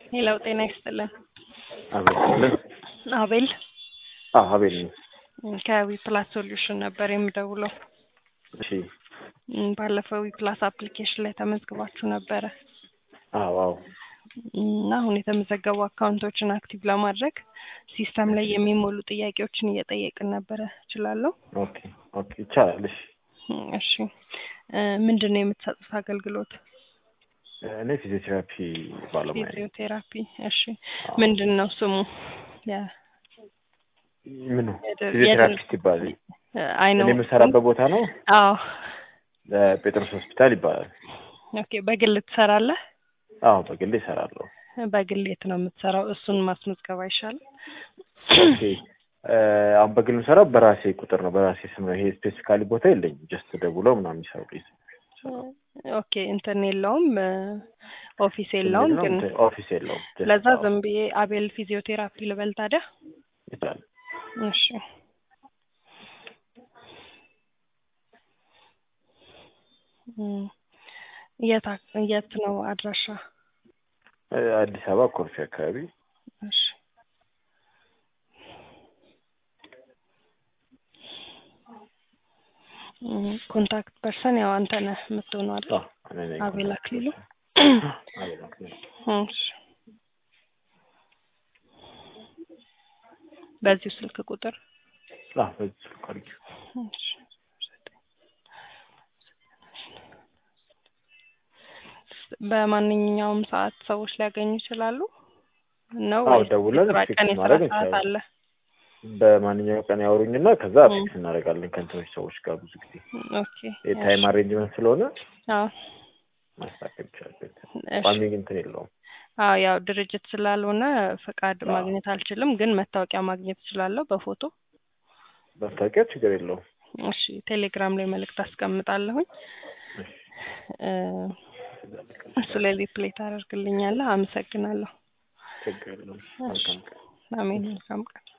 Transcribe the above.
ሌላው ጤና ይስጥልን። አቤል አቤል አዎ አቤል ነኝ። ከዊ ፕላስ ሶሉሽን ነበር የምደውለው። እሺ እም፣ ባለፈው ዊ ፕላስ አፕሊኬሽን ላይ ተመዝግባችሁ ነበረ አዎ አዎ እና አሁን የተመዘገቡ አካውንቶችን አክቲቭ ለማድረግ ሲስተም ላይ የሚሞሉ ጥያቄዎችን እየጠየቅን ነበረ። እችላለሁ? ኦኬ ኦኬ ይቻላል። እሺ እም፣ እሺ እ፣ ምንድን ነው የምትሰጡት አገልግሎት? እኔ ፊዚዮቴራፒ ባለሙያ ነኝ። ፊዚዮቴራፒ። እሺ አዎ። ምንድን ነው ስሙ? ያ ምኑ የድር- ፊዚዮቴራፒስት ይባላል። አይ ነው እኔ የምሰራበት ቦታ ነው አዎ። ጴጥሮስ ሆስፒታል ይባላል። ኦኬ በግል ትሰራለህ? አዎ በግሌ እሰራለሁ። በግል የት ነው የምትሰራው? እሱን ማስመዝገብ አይሻልም? ኦኬ እ፣ አሁን በግል የምሰራው በራሴ ቁጥር ነው፣ በራሴ ስም ነው። ይሄ ስፔሲፊካሊ ቦታ የለኝም። ጀስት ደውለው ምናምን የሚሰሩ ኦኬ እንትን የለውም እ፣ ኦፊስ የለውም ግን ኦፊስ የለውም። just ለዛ አዎ፣ ዝም ብዬ አቤል ፊዚዮቴራፒ ልበል ታዲያ? ይቻላል። እሺ እም፣ የት አክ- የት ነው አድራሻ? እ፣ አዲስ አበባ ኮልፌ አካባቢ እሺ እም፣ ኮንታክት ፐርሰን ያው አንተ ነህ የምትሆነው አይደል? አዎ፣ እኔ ነኝ። አቤል አክሊሉ። አቤል አክሊሉ። እሺ በዚሁ ስልክ ቁጥር አዎ፣ በዚህ ስልክ አድርጊው። እሺ። በማንኛውም ሰዓት ሰዎች ሊያገኙ ይችላሉ ነው አዎ፣ ወይስ ደውለን የስራ ፊክስ ቀን የስራ ማድረግ ሰዓት እንችላለን። አለ? በማንኛውም ቀን ያወሩኝና ከዛ ም። ፊክስ እናደርጋለን ከእንትኖች ሰዎች ጋር ብዙ ጊዜ ኦኬ የታይም አሬንጅመንት ስለሆነ አዎ ማስተካከል ይቻላል። እሺ። ቋሚ እንትን የለውም። አዎ ያው ድርጅት ስላልሆነ ፈቃድ አዎ። ማግኘት አልችልም፣ ግን መታወቂያ ማግኘት እችላለሁ በፎቶ። መታወቂያ ችግር የለውም። እሺ ቴሌግራም ላይ መልእክት አስቀምጣለሁኝ እሺ። እ፣ እሱ ላይ ሪፕሌይ ታደርግልኛለህ። አመሰግናለሁ። ችግር የለውም። መልካም ቀን። አሜን። መልካም ቀን።